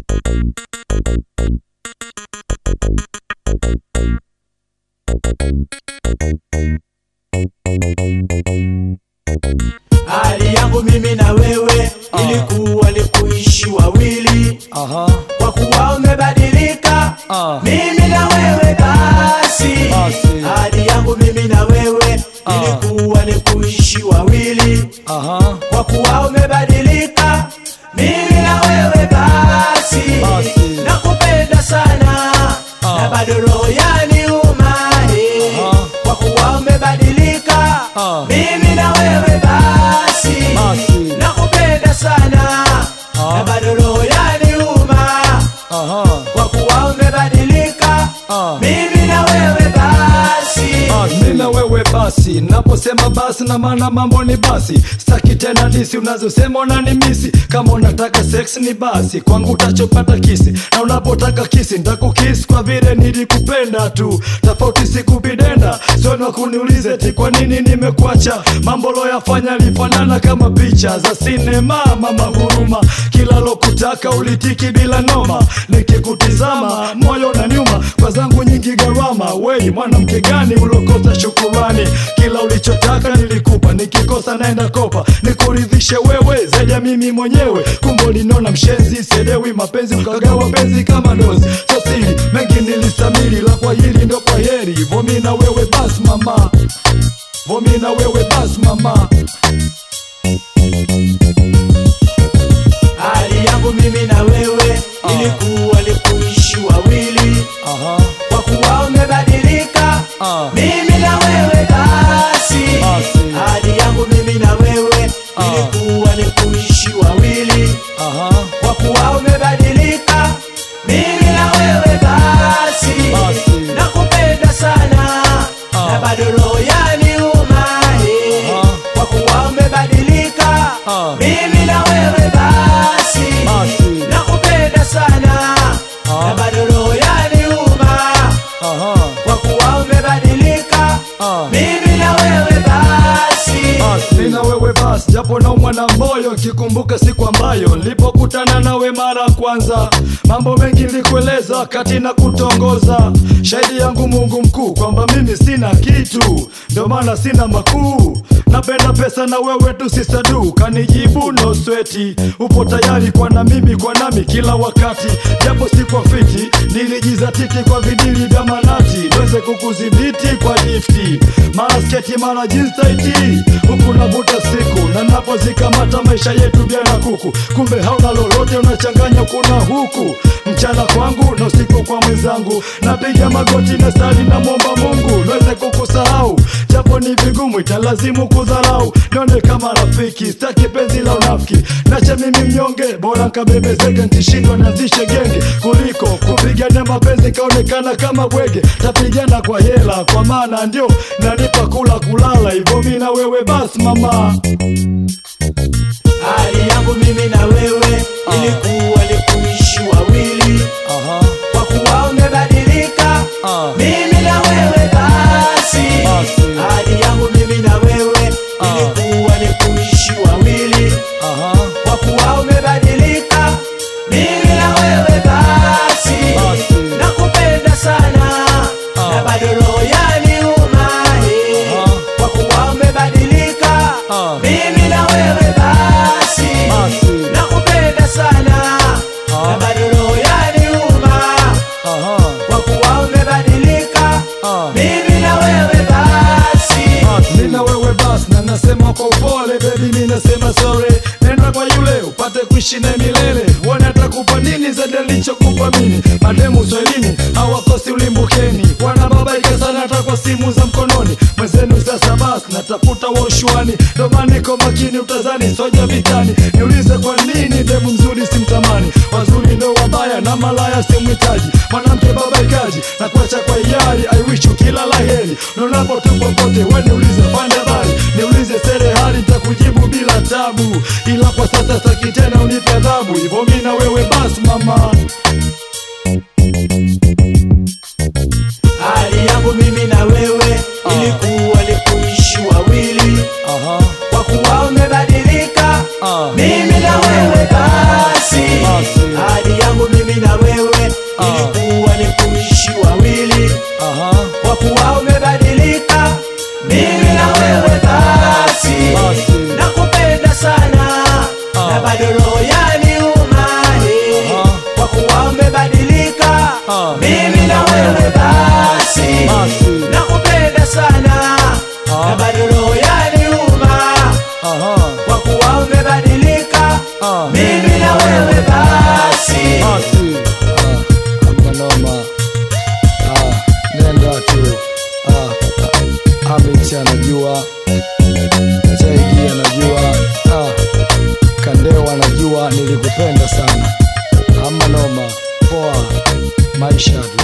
Hali yangu mimi na wewe ilikuwa ni kuishi wawili, Aha. kwa kuwa umebadilika Ah. mimi na wewe basi. Basi. Hali yangu mimi na wewe ilikuwa ni kuishi wawili, Aha. kwa kuwa umebadilika mimi na wewe basi. Basi. Nakupenda sana Ah. na bado roho yaniuma eh. Aha. kwa kuwa umebadilika Ah. mimi na wewe basi. Basi. Nakupenda sana Ah. na bado roho yaniuma Aha. kwa kuwa umebadilika Ah. mimi na wewe basi. Mimi na wewe basi, naposema basi na maana mambo ni basi. Sitaki tena disi unazosema unanimisi. Kama unataka sex ni basi, kwangu utachopata kisi, na unapotaka kisi nitakukisi kwa vile nilikupenda tu. Tofauti sikupidenda, sio na kuniulize ti kwa nini nimekuacha. Mambo loyafanya lifanana kama picha za sinema, mama huruma. Kila lokutaka ulitiki bila noma, nikikutizama moyo na nyuma kwa zangu nyingi gharama. Wei mwanamke gani ulokosa shukurani? Kila ulichotaka nilikupa, nikikosa naenda kopa, nikuridhishe wewe zaidi ya mimi mwenyewe. Kumbe ulinona mshenzi, sielewi mapenzi, ukagawa penzi kama dozi. So siri mengi nilistamili, la kwa hili ndo kwa heri. Vomi na wewe basi mama, vomi na wewe basi mama. Hali yangu mimi na wewe ilikuwa ni kuishi wawili, Aha, kwa kuwa umebadilika ah, mimi na wewe basi. Basi. Hali yangu mimi na wewe ilikuwa ni kuishi wawili, aha, kwa kuwa umebadilika mimi na wewe basi. Basi. Nakupenda sana Ah. na bado roho yaniuma eh. Aha. kwa kuwa umebadilika Ah. mimi na wewe basi. Basi. Nakupenda sana Ah. na bado roho yaniuma aha, kwa kuwa umebadilika ah. mimi na wewe basi. Basi na wewe basi, japo naumwa na moyo kikumbuka siku ambayo nilipokutana nawe mara ya kwanza. Mambo mengi nilikueleza wakati na kutongoza, shahidi yangu Mungu mkuu kwamba mimi sina kitu, ndio maana sina makuu. Napenda pesa na wewe tu sisadu, kanijibu no sweti, upo tayari kwa na mimi kwa nami kila wakati, japo si kwa fiti, nilijizatiti kwa vidili vya manati, niweze kukudhibiti kwa lifti, mara sketi mara jeans tight, huku navuta siku na napozikamata maisha yetu vyana kuku, kumbe hauna lolote, unachanganya kuna huku mchana kwangu na usiku kwa mwenzangu, napiga magoti na sali na mwomba Mungu niweze kukusahau, japo ni vigumu, italazimu kudharau, nione kama rafiki, sitaki penzi la unafiki, nacha mimi mnyonge, bora nkabebezeke, ntishindwa nazishe genge kuliko kupigania mapenzi kaonekana kama bwege, tapigana kwa hela, kwa maana ndio nanipa kula kulala, hivyo mi na wewe basi mama. Hali yangu mimi na wewe ilikuwa ni kuishi wawili, Aha, kwa kuwa umebadilika ah, mimi na wewe basi. Basi. Hali yangu mimi na wewe ilikuwa ni kuishi wawili, aha, kwa kuwa umebadilika mimi na wewe basi. Basi. Nakupenda sana Ah. na bado roho yaniuma eh. Aha. kwa kuwa umebadilika Ah. mimi na wewe basi. Basi. Nakupenda sana Ah. na bado roho yaniuma aha, kwa kuwa umebadilika ah. mimi na wewe basi. Mi na wewe basi na nasema kwa upole baby, mi nasema sorry. Nenda kwa yule upate kuishi naye milele, uone atakupa nini zaidi alichokupa mimi. Mademu swahilini hawakosi ulimbukeni, wanababaika sana hata kwa simu za mkononi. Mwenzenu sasa basi natafuta washuani, ndo maana niko makini, utazani soja vitani. Niulize kwa nini demu mzuri simtamani, wazuri ndo wabaya na malaya simhitaji. Mwanamke babaikaji na kuacha kwa hiari, I wish you kila laheri. Unaonapo tu popote, we niulize pande bali, niulize serehali, nitakujibu bila tabu, ila kwa sasa saki tena unipe adhabu. Hivyo mi na wewe basi mama. Hali yangu mimi na wewe ilikuwa ni kuishi wawili, Aha, kwa kuwa umebadilika ah, mimi na wewe basi. Basi. Hali yangu mimi Ah. mimi na wewe basi Basi. nakupenda sana Ah. na bado roho yaniuma Aha. kwa kuwa umebadilika Ah. mimi na wewe basi Basi. Ah, hamna noma. Ah, nenda tu. Ah, ah, Amit anajua, Jaidi anajua, ah, Kandewa anajua nilikupenda sana. Hamna noma. Poa. Maisha tu.